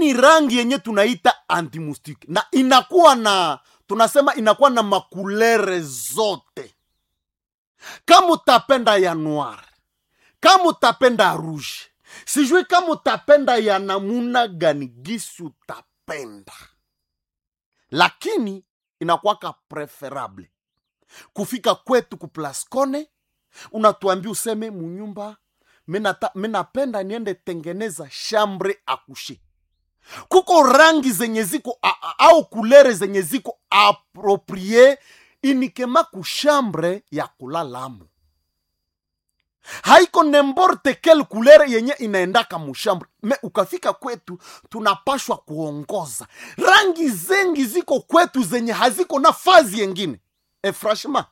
ni rangi yenye tunaita antimustike na inakuwa na tunasema inakuwa na makulere zote kama utapenda ya noir kama utapenda ya rouge sijui kama utapenda ya namuna gani gisi utapenda lakini inakuwaka preferable kufika kwetu kuplascone unatuambia useme munyumba minapenda niende tengeneza shambre akushe kuko rangi zenye ziko a- a- au kulere zenye ziko aproprie inikema kushambre ya kulalamo haiko nemborte kel kulere yenye inaendaka mushambre me ukafika kwetu tunapashwa kuongoza rangi zengi ziko kwetu zenye haziko na fazi yengine e franchement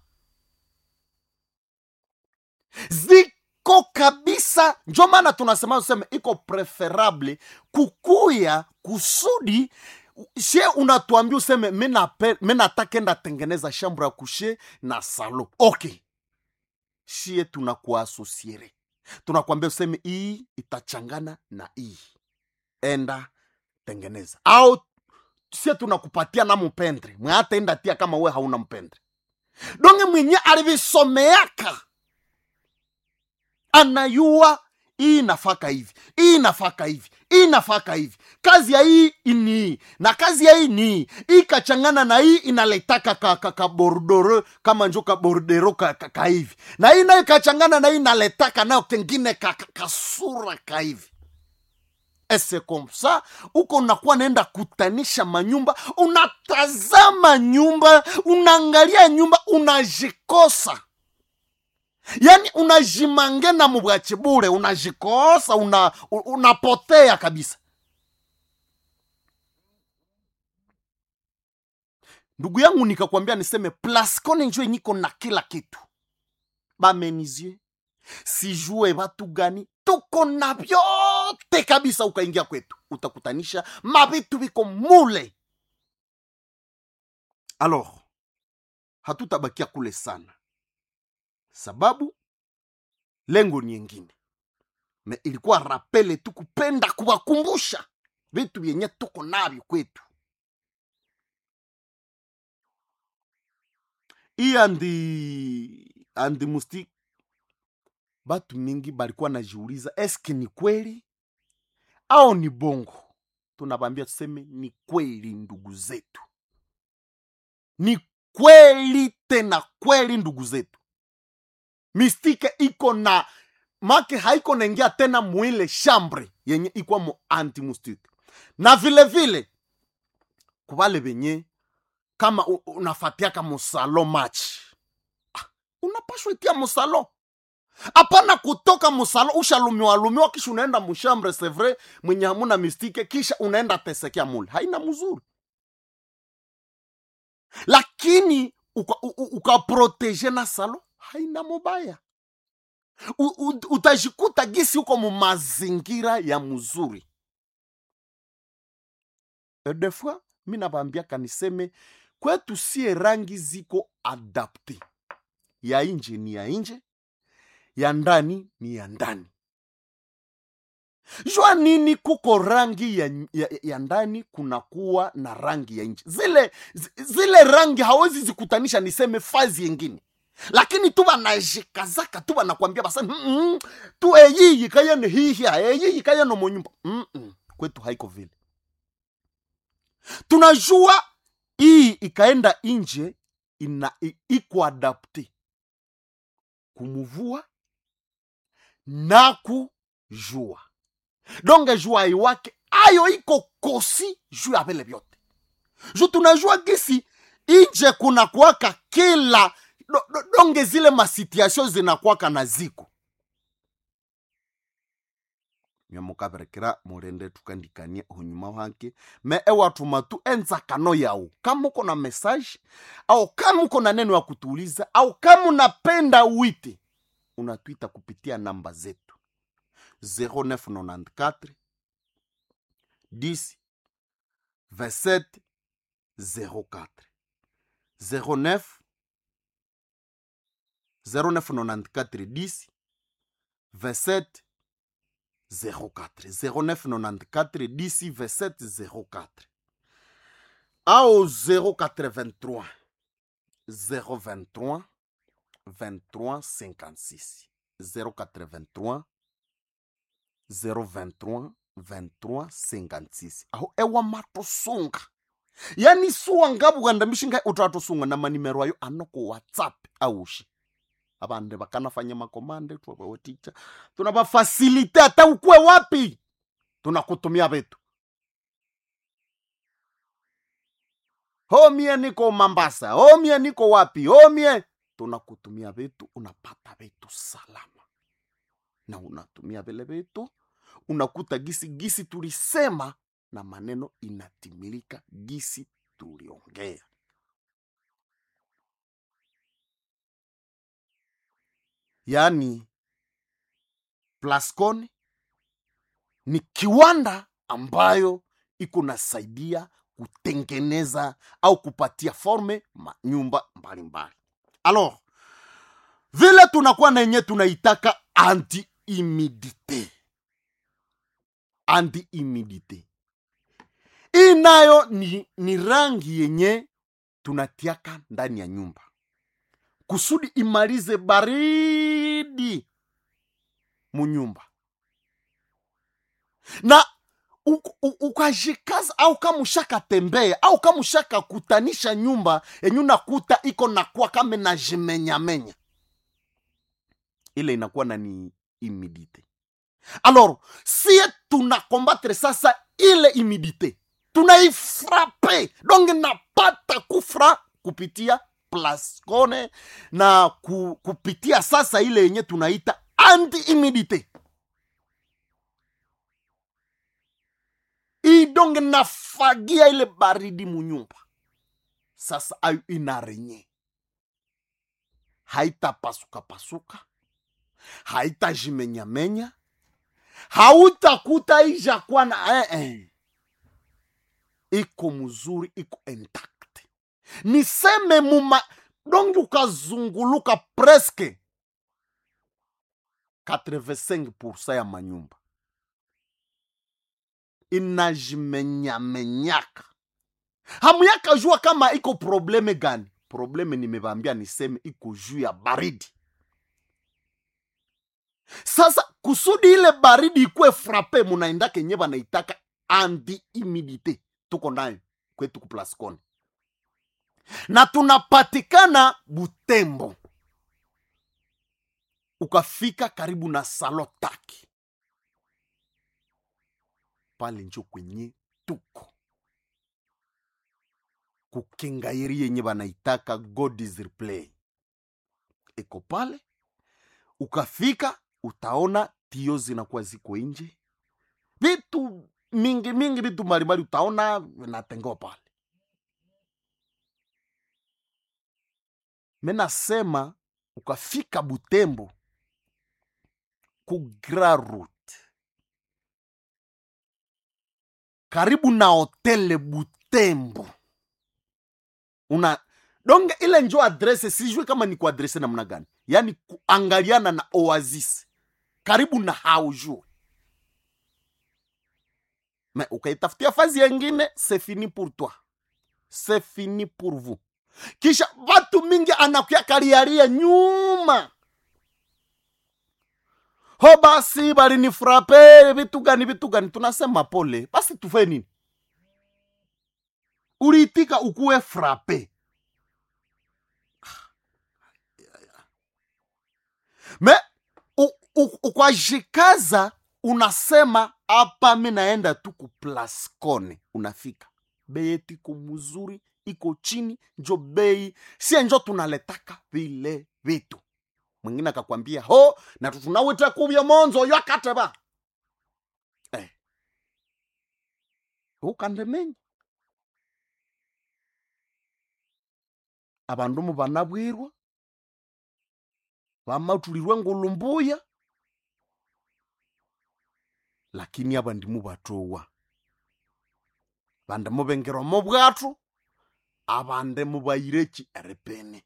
ziko kabisa njo maana tunasema useme iko preferable kukuya kusudi she unatuambia useme mi natakenda tengeneza shambro ya kushe na salo okay shie tunakuasosiere tunakwambia useme hii itachangana na hii enda tengeneza au sie tunakupatia na mpendre mwe hata enda tia kama we hauna mpendre donge mwenye alivisomeaka anayua hii nafaka hivi hii nafaka hivi hii nafaka hivi kazi ya hii ni hii na kazi ya hii ni hii hii kachangana na hii inaletaka ka, ka, ka bordoro kama njo ka bordero ka, ka, ka hivi na hii nayo kachangana na hii inaletaka nayo kengine ka, ka, kasura ka hivi ese komsa uko unakuwa naenda kutanisha manyumba unatazama nyumba unaangalia nyumba unajikosa yaani unajimangena mubwachi bure unajikosa una, u- unapotea kabisa ndugu yangu nikakwambia niseme plascone njo niko na kila kitu bamenizie sijue watu gani tuko na vyote kabisa ukaingia kwetu utakutanisha mavitu viko mule alors hatutabakia kule sana sababu lengo ni yengine me ilikuwa rapele tu kupenda kuwakumbusha vitu vyenye tuko navyo kwetu hii andi andi musti batu mingi balikuwa najiuliza eske ni kweli au ni bongo tunabambia tuseme ni kweli ndugu zetu ni kweli tena kweli ndugu zetu mistike iko na make haiko naingia tena mwile shambre yenye ikwa mu antimustike na vile vile kubale benye kama u- unafatiaka musalo match ah, unapashwa itia musalo hapana kutoka musalo ushalumiwa lumiwa kisha unaenda mushambre sevre mwenye hamuna mistike kisha unaenda tesekea mule haina mzuri lakini ukaproteje uka na salo haina mubaya U, u, utajikuta gisi uko mu mazingira ya mzuri E des fois mi nabambiaka niseme kwetu sie rangi ziko adapte ya nje ni ya nje ya ndani ni ya ndani jua nini kuko rangi ya, ya, ya ndani kunakuwa na rangi ya nje zile zi- zile rangi hawezi zikutanisha niseme fazi yengine lakini tu banajikazaka tu banakwambia basa mm -mm, tu eyiyi kayene hihia eyiyi kayene monyumba mm -mm. kwetu haiko vile tunajua hii ikaenda nje ina i- iko adapte kumuvua na kujua donge jua iwake ayo iko kosi juu ya vile vyote ju tunajua gisi inje kuna kuwaka kila do, do, donge zile masituation zinakwaka na ziko nyamukaberekera murende tukandikania hunyuma wake me ewatuma tu enzakano yao kama uko na message au kama uko na neno ya kutuuliza au kama unapenda wite unatwita kupitia namba zetu 0994 10 27 04 09 0994 10 27 04 0994 10 27 04 au 083 023 23 56 083 023 23 56 aho ewa matosunga yani suwa ngabughanda mishinga utatosunga na manimero ayo anoko whatsapp aushi abande bakanafanya makomande twabawaticha tunabafasilite hata ukwe wapi tunakutumia vitu homie niko mambasa homie niko wapi homie tunakutumia vitu unapata vitu salama na unatumia vile vitu unakuta gisi gisi tulisema na maneno inatimilika gisi tuliongea yaani plascon ni kiwanda ambayo iko nasaidia kutengeneza au kupatia forme manyumba mbalimbali alors vile tunakuwa na yenye tunaitaka anti humidite anti humidite hii nayo ni, ni rangi yenye tunatiaka ndani ya nyumba kusudi imalize baridi munyumba na u- u- ukajikaza au kama ushakatembea au kama ushakakutanisha nyumba yenye unakuta iko nakuwa kama najimenyamenya ile inakuwa na ni humidite alors sie tunakombattre sasa ile humidite tunaifrape donc napata kufra kupitia plascone na ku, kupitia sasa ile yenye tunaita anti humidite idonge nafagia ile baridi munyumba sasa ayo inarenye haitapasukapasuka haitajimenyamenya hautakuta ijakuwa na eh, eh. iko mzuri iko intact niseme muma dongi ukazunguluka preske 85 ya manyumba inajimenyamenyaka hamuyaka jua kama iko probleme gani probleme nimevambia niseme iko juu ya baridi sasa kusudi ile baridi ikuwe frape munaenda kenye banaitaka anti humidite tuko nayo kwetu kuplascon na tunapatikana butembo ukafika karibu na salotaki pale njo kwenye tuko kukengairi yenye banaitaka god is replay iko pale ukafika utaona tio zinakuwa ziko nje vitu mingi mingi vitu mbalimbali utaona vinatengewa pale menasema ukafika butembo ku Grand route karibu na hotele butembo una donge ile njo adrese sijui kama ni kuadrese namna gani yaani kuangaliana na oasis karibu na haujue me ukaitafutia fazi yengine c'est fini pour toi c'est fini pour vous kisha watu mingi anakuya kariaria nyuma ho basi balinifrape vitu gani vitu gani tunasema pole basi tufe nini uliitika ukuwe frape me u- u- ukwajikaza unasema hapa mi naenda tu kuplascone unafika bei yetu iko mzuri iko chini njo bei sie njo tunaletaka vile vitu mwingine akakwambia ho na tunawita kubya monzo yo akateba eh. ukandemenya abandu mu banabwirwa bamatulirwe ngulumbuya lakini abandi mubatowa bande mubengerwa mu bwatu abande mubayireki erepene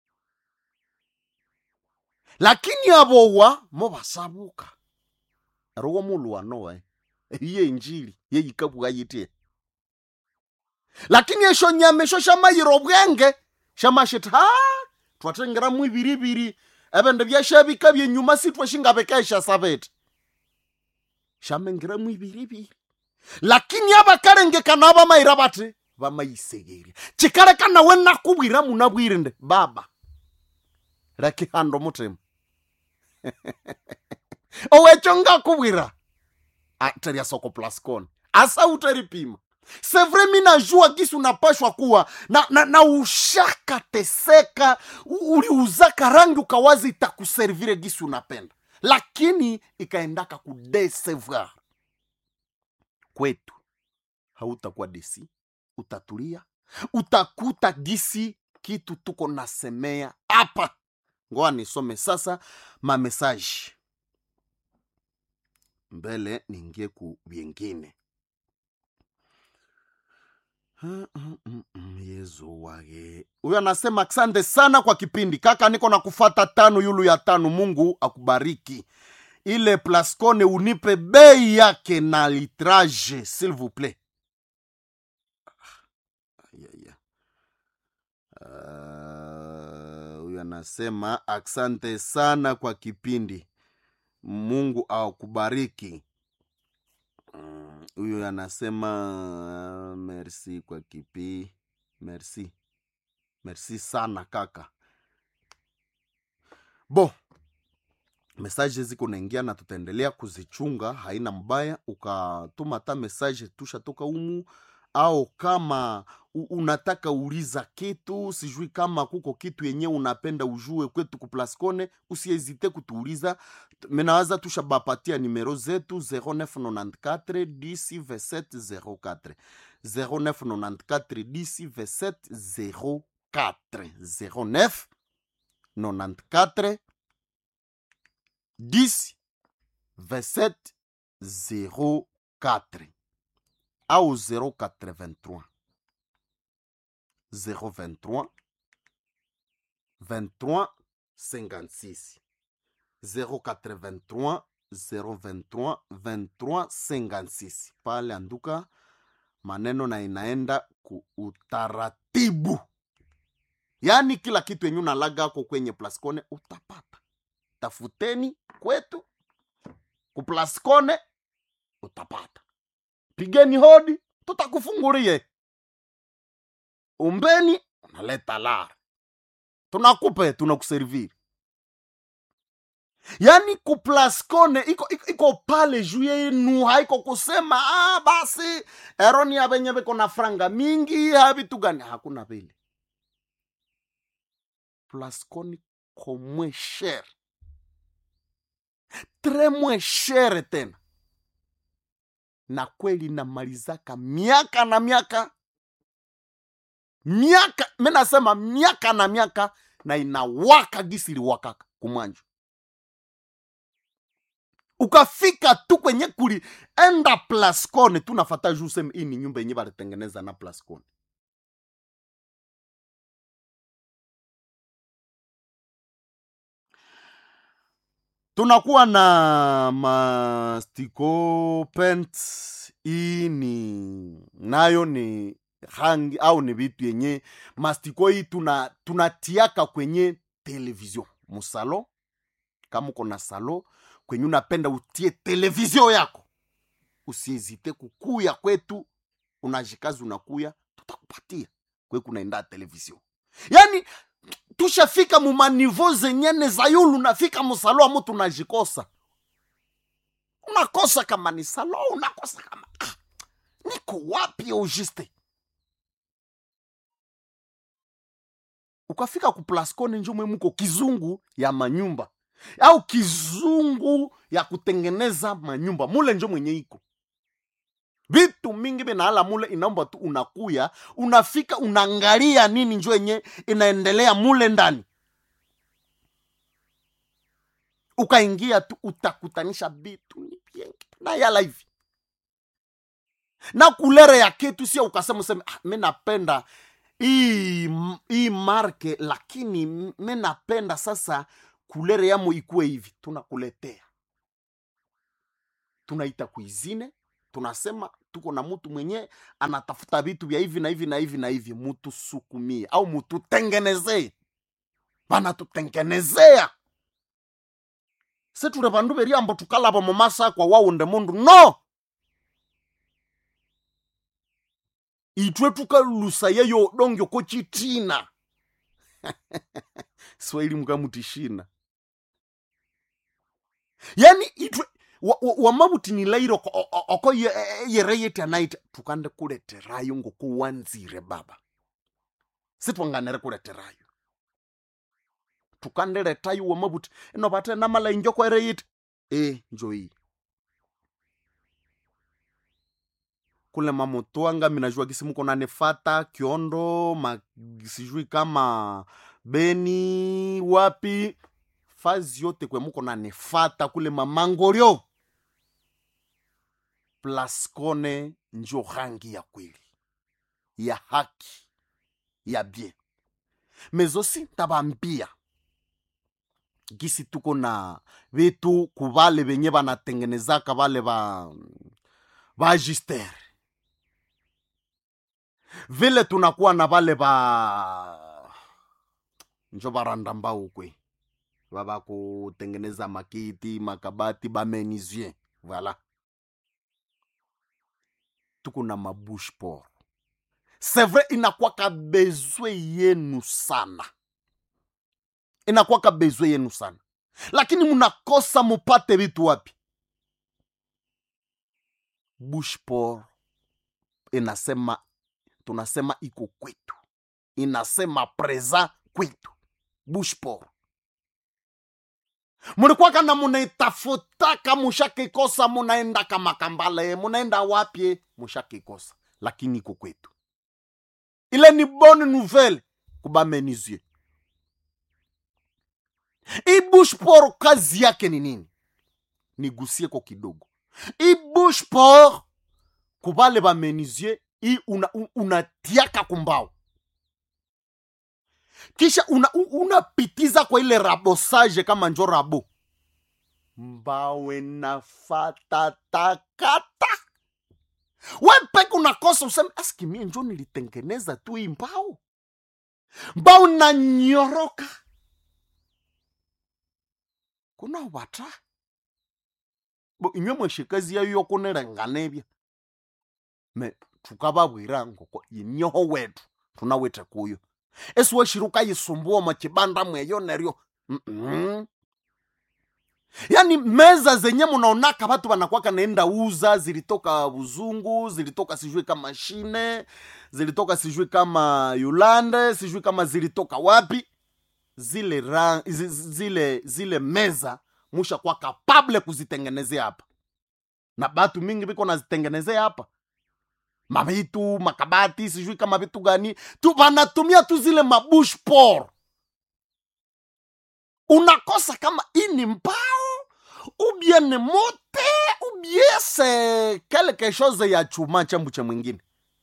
lakini abowa mubasabuka rowo mulu wanowe iye injili yeyikabwa yitie lakini esho nyama esho shamayira obwenge shamashita ha twatengeramu ibiribiri ebindu byashabika byenyuma sitwashingabekesha sabete shamengeramu ibiribiri lakini abakalengekana abamayira bati bamayisegeria kikaleka nawe nakubwira munabwire nde baba lekihanda omutima owekyo ngakubwira teria soko plascon asa utaripima sevre mi najua gisi unapashwa kuwa na, na, na ushaka teseka u- uliuzaka rangi ukawazi itakuservire gisi unapenda lakini ikaendaka kudesevoir kwetu hautakuwa desi utatulia utakuta gisi kitu tuko nasemea hapa ngoa nisome sasa mamesaji mbele niingie ku vyengine Mm, mm, mm, mm, yezu wage huyo anasema asante sana kwa kipindi kaka niko na kufata tano yulu ya tano mungu akubariki ile plascone unipe bei yake na litrage s'il vous plaît Aya, aya. Ah, huyu anasema asante sana kwa kipindi mungu akubariki Mm, huyu anasema merci kwa kipi merci merci sana kaka bo mesaje ziko naingia na tutaendelea kuzichunga haina mbaya ukatuma hata mesaje tushatoka umu au kama u- unataka uliza kitu sijui kama kuko kitu yenye unapenda ujue kwetu kuplascone usiezite kutuuliza T- menawaza tushabapatia nimero zetu 0994 10 27 04 0994 10 27 04 09 94 10 27 04 au 083 023 23 56 083 023 23 56 pale anduka maneno na inaenda ku utaratibu yaani kila kitu yenye unalaga ako kwenye plascone utapata tafuteni kwetu kuplascone utapata pigeni hodi tutakufungulie umbeni unaleta lara tunakupe tunakuserviri yaani kuplascone iko, iko, iko pale juu yenu haiko kusema ah, basi eroni abenye beko na franga mingi havitu gani hakuna vile plascone komwe shere tre mwe shere tena na kweli namalizaka miaka na miaka miaka mi nasema miaka na miaka na inawaka gisi iliwakaka kumwanjo ukafika tu kwenye kuli enda plascone tunafata juu seme hii ni nyumba yenye balitengeneza na plascone tunakuwa na mastiko pent hii ni nayo ni rangi au ni vitu yenye mastiko hii tuna tunatiaka kwenye television musalo kama uko na salo kwenye unapenda utie television yako usiezite kukuya kwetu unajikazi unakuya tutakupatia kwe kunaenda television yani tushafika mumanivo zenyene za yulu nafika musalo amu tunajikosa unakosa kama ni salo unakosa kama ah, niko wapi auguste ukafika ku plascone njomwe muko kizungu ya manyumba au kizungu ya kutengeneza manyumba mule njo mwenye iko vitu mingi vinaala mule inaomba tu unakuya unafika unaangalia nini njo yenye inaendelea mule ndani ukaingia tu utakutanisha vitu ni vingi na yala hivi na kulere ya kitu sio ukasema useme ah, mi napenda hii hii marke lakini mi napenda sasa kulere yamo ikuwe hivi tunakuletea tunaita kuizine tunasema tuko na mtu mwenye anatafuta vitu vya hivi na hivi na hivi na hivi mutusukumie au mututengenezee banatutengenezea seture bandu beriambo tukalaba mumasakwa waunde mundu no itwe tukalusa yeyo dongyo ko chitina swahili mukamutishina yani itwe wamabuti ni lairo oko- o- o- oko ye- yere yeti anaita tukande kuleterayo ngokuwanzire baba sitwanganere kuleterayo tukandeletayo wamabuti ino bate namala injoko ere yiti e njoi kule mamutwanga minajua kisi muko nanefata kiondo ma, sijui kama beni wapi fazi yote kwe muko nanefata kule mamangoryo plaskone njo rangi ya kweli ya haki ya bien mezosi tabambia gisi tuko na vitu kubale benye banatengenezaka bale ba bagistere vile tunakuwa na bale ba njo baranda mbao kwe baba kutengeneza makiti makabati bamenisien voilà tuko na mabush por c'est vrai inakwaka bezwe yenu sana inakwaka bezwe yenu sana lakini mnakosa mupate vitu wapi bushpor inasema tunasema iko kwetu inasema preza kwetu bushpor mulikwaka na munaitafutaka mushakikosa munaenda kamakambale munaenda wapye mushakikosa lakini iko kwetu ile ni bonne nouvelle kubamenizie hii bushpor kazi yake ni nini nigusie ko kidogo hii bushpor kubale bamenizie hii unatiaka una unatiaka kumbao kisha unapitiza una unapitiza kwa ile rabosage kama njo rabo mbawe nafata takata we peke unakosa useme aski mie njo nilitengeneza tu hii mbao mbao nanyoroka kuna wata bo inywe mweshikazi yayo yokunirenganebya me tukababwira ngoko inyoho wetu tunawete kuyo esiweshiruka yisumbua machibanda mweyo neryo Mm-mm. yaani meza zenye munaonaka watu wanakwaka naenda uza zilitoka buzungu zilitoka sijui kama shine zilitoka sijui kama yulande sijui kama zilitoka wapi zile ra, zi- zi- zile zile meza musha kwa kapable kuzitengenezea hapa na batu mingi biko nazitengenezea hapa mavitu makabati sijui kama vitu gani tu wanatumia tu zile mabush por unakosa kama ini mbao ou bien ni mote ou bien c'est quelque chose ya chuma chambu cha mwingine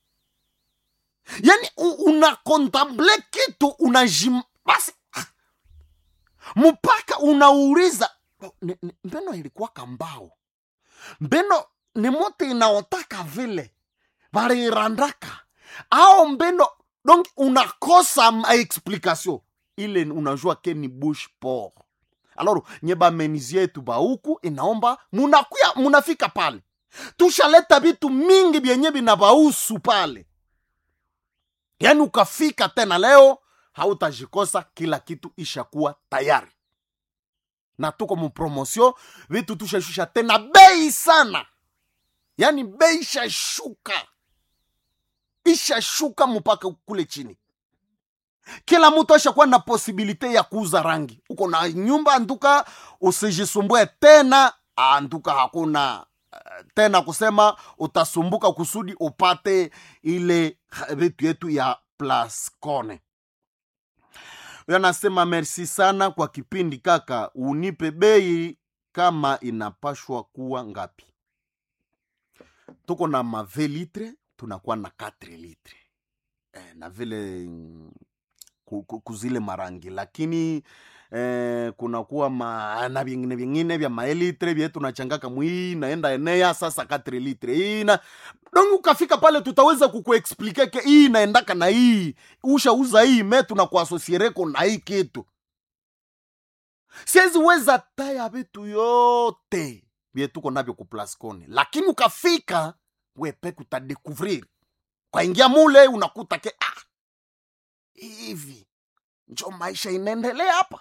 yani u- unakontemple kitu unajim basi ah, mpaka unauliza "Ni- ni- mbeno ilikuwa kambao mbeno ni mote inaotaka vile valirandaka ao mbeno donc unakosa ma explication ile unajua ke ni bush por alors nye bamenizie yetu bauku inaomba munakuya munafika pale tushaleta vitu mingi vyenye vinabausu pale yaani ukafika tena leo hautajikosa kila kitu ishakuwa tayari na tuko mupromosio vitu tushashusha tena bei sana yaani bei ishashuka ishashuka mpaka kule chini kila mtu ashakuwa na posibilite ya kuuza rangi uko na nyumba antuka usijisumbue tena antuka hakuna eh, tena kusema utasumbuka kusudi upate ile ha- vitu yetu ya plascone huyo anasema merci sana kwa kipindi kaka unipe bei kama inapashwa kuwa ngapi tuko na mave litre tunakuwa na 4 litre eh, na vile mm, ku- ku- kuzile marangi lakini eh, kunakuwa ma, na vingine vingine vya maelitre vye tunachangaka mwii naenda enea sasa 4 litre hii na donc ukafika pale tutaweza kukuexplike ke hii inaendaka na hii ushauza hii me tunakuasosiereko na hii kitu siwezi weza taya vitu yote vye tuko navyo kuplascone lakini ukafika wepeke utadekuvrir kwaingia mule unakuta ke ah, hivi njo maisha inaendelea hapa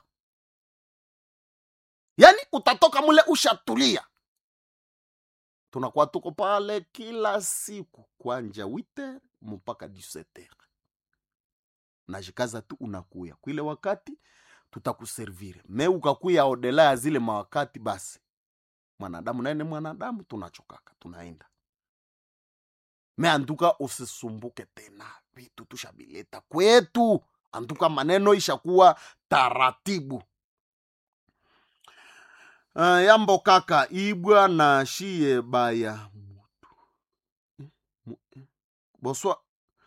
yani utatoka mule ushatulia tunakuwa tuko pale kila siku kwanja witer mpaka 17 najikaza tu unakuya kwile wakati tutakuservire me ukakuya odela ya zile mawakati basi mwanadamu naye ni mwanadamu tunachokaka tunaenda me anduka usisumbuke tena vitu tushabileta kwetu anduka maneno ishakuwa taratibu uh, yambo kaka ibwa na shie baya mutu Eh, mu- eh, boswa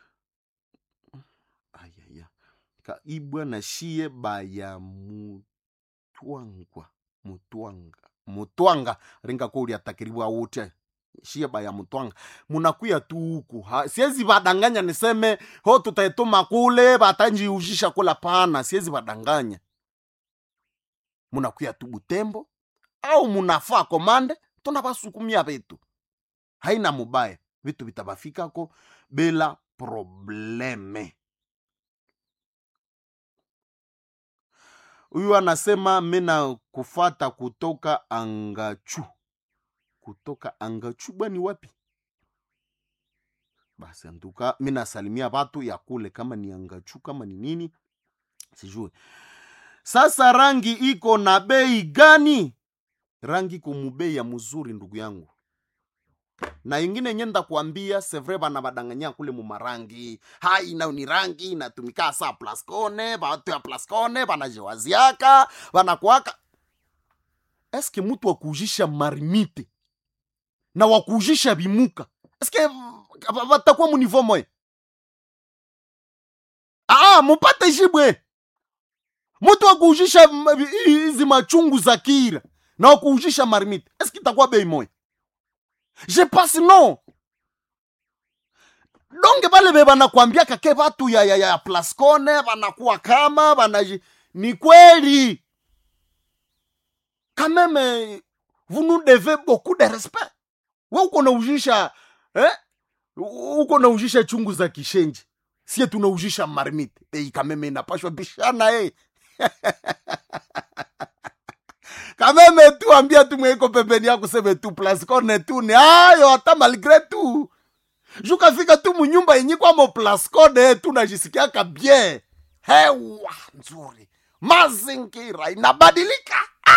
ayaya ka ibwa na shie baya mutwangwa mutwanga mutwanga ringa ko uliatakiriwa wote shie baya mutwanga munakuya tu huku Ha- siwezi vadanganya niseme ho tutaituma kule vatanjiuzhisha kula pana siwezi vadanganya munakuya tu butembo au munafaa komande tunavasukumia vitu haina mubaya vitu vitavafikako bila probleme huyu anasema mina kufata kutoka angachu kutoka angachu bwani wapi basi antuka mi nasalimia watu ya kule kama ni angachu kama ni nini sijue sasa rangi iko na bei gani rangi iko mubei ya mzuri ndugu yangu na ingine nyenda kuambia sevre bana badanganya kule mumarangi hai nayo ni rangi inatumika saa plascone batu ya plascone banajewaziaka banakuaka eske mutu wakuujisha marimite na wakuujisha bimuka eske batakuwa munivo moya aa mupate jibwe mutu wakuujisha m- hizi machungu za kira na wakuujisha marimite eske itakuwa bei moya je pense non donge bale be banakwambiaka ke batu ya, ya, ya plascone banakuwa kama banaji ni kweli quand même vous nous devez beaucoup de respect we uko naujisha eh? uko naujisha chungu za kishenji sie tunaujisha marmite ei kameme inapashwa bishana eh. kameme tu ambia tu mweko pembeni yako seme tu plascone tu ni ayo hata malgre tu jukafika tu munyumba yenye kwamo plascone tu najisikiaka bien hewa nzuri mazingira inabadilika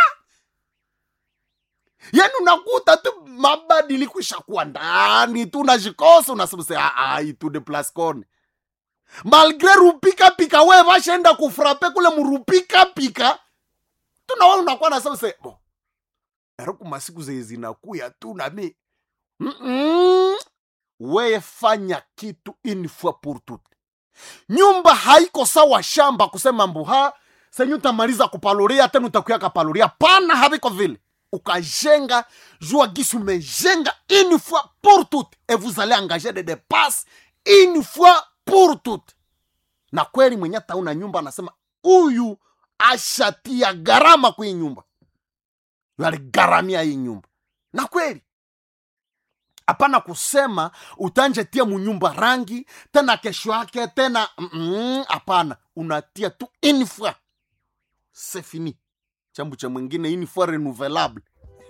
yani unakuta tu mabadiliko ishakuwa ndani tu najikosa unasema ai tu de plascone malgre rupikapika we vashaenda kufrape kule murupikapika tunawa unakuwa nasema se bo eriku masiku zeye zinakuya tu nami Mm-mm. weye fanya kitu une fois pour toute nyumba haiko sawa shamba kusema mbuha senye utamaliza kupaloria tena utakuya kapaloria pana haviko vile ukajenga jua gisi umejenga une fois pour toute et vous allez engager des dépenses une fois pour toute na kweli mwenye tauna nyumba anasema huyu ashatia gharama kwa hii nyumba Yu aligharamia hii nyumba na kweli hapana kusema utanjetia munyumba rangi tena kesho yake tena mm-mm, hapana unatia tu une fois c'est fini chambu cha mwingine une fois renouvelable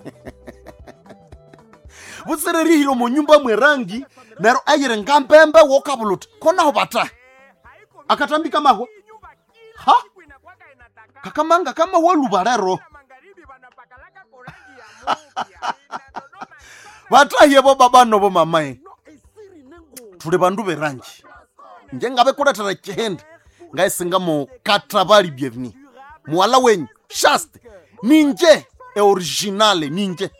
vusererihilo munyumba mwe rangi nero ayire ngambembe wokavuluta konaho bata akatambika mahwa ha kakamanga kama waluva vatahiyevo babanovo mamae tuli vandu veranji njengave kuletera chihende ngaisinga mukatra vali bienveni muwala wenyu shaste ninje eoriginale ninje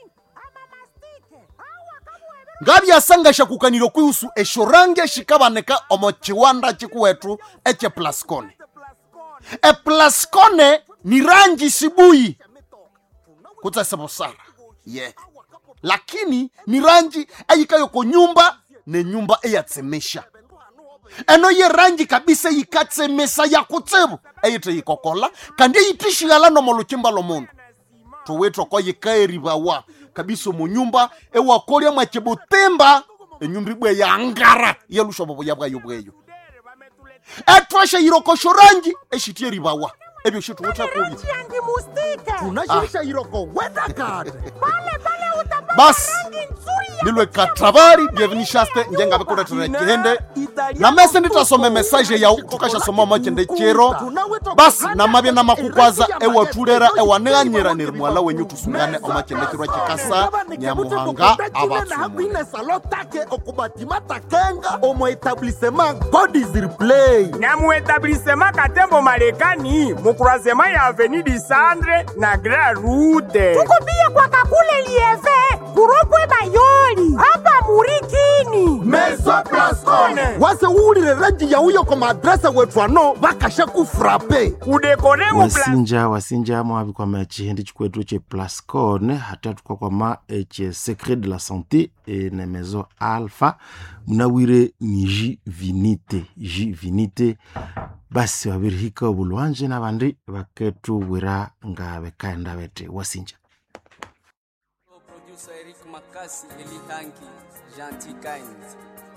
ngavyasangasha kukanilo kwihusu esho rangi shikavaneka omo chiwanda chikuwetu eche plascone eplascone ni rangi sibuyi kutsese busara ye lakini ni rangi eyikayo ko nyumba ne nyumba eyatsemesha eno ye rangi kabisa yikatsemesa ya kutsibu eyithe yikokola kandi eyithishighala nomo lukimba lomundu towethu ko yikaeribawa kabisa omu nyumba ewakolya mwakibutimba enyumba ibwe yangara yelushobo buya bwayo bweyo ethwasha yirokosho rangi eshitye ribawa ebyo shituwutha kubi yangi mustika tunashirisha iroko weda kade pale pale utapata basi rangi nzuri ya nilwe katravari byevinishaste njengabikulethera ekihende na mese nditasome mesaje yau tukashasoma makende chero basi namabye namakukwaza ewathulera ewaniganyira neri mwala wenyu tusungane omakende kirwa kikasa nyamuhanga abatsumu hakwine salo take okubatima takenga omo etablissement god is replay na mu etablissement katembo marekani mu croisement ya avenue du centre na grand route tukupia kwa kakule lieve kurokwe bayoli hapa murikini meso plascone wase uwulile rangi yauyo koma adrese wetu ano bakasha kufrape kudekore mu pla wasinja wasinja mwabikwama chihindi chikwetu che plascone hata tukwakwama eche secret de la santé e ne maison alpha munawire ni ji vinite ji vinite basi wabirihika obulwanje nabandi baketubwira nga bekaenda bete wasinja Producer Eric Makasi, Eli Hanki, Gentil Kind.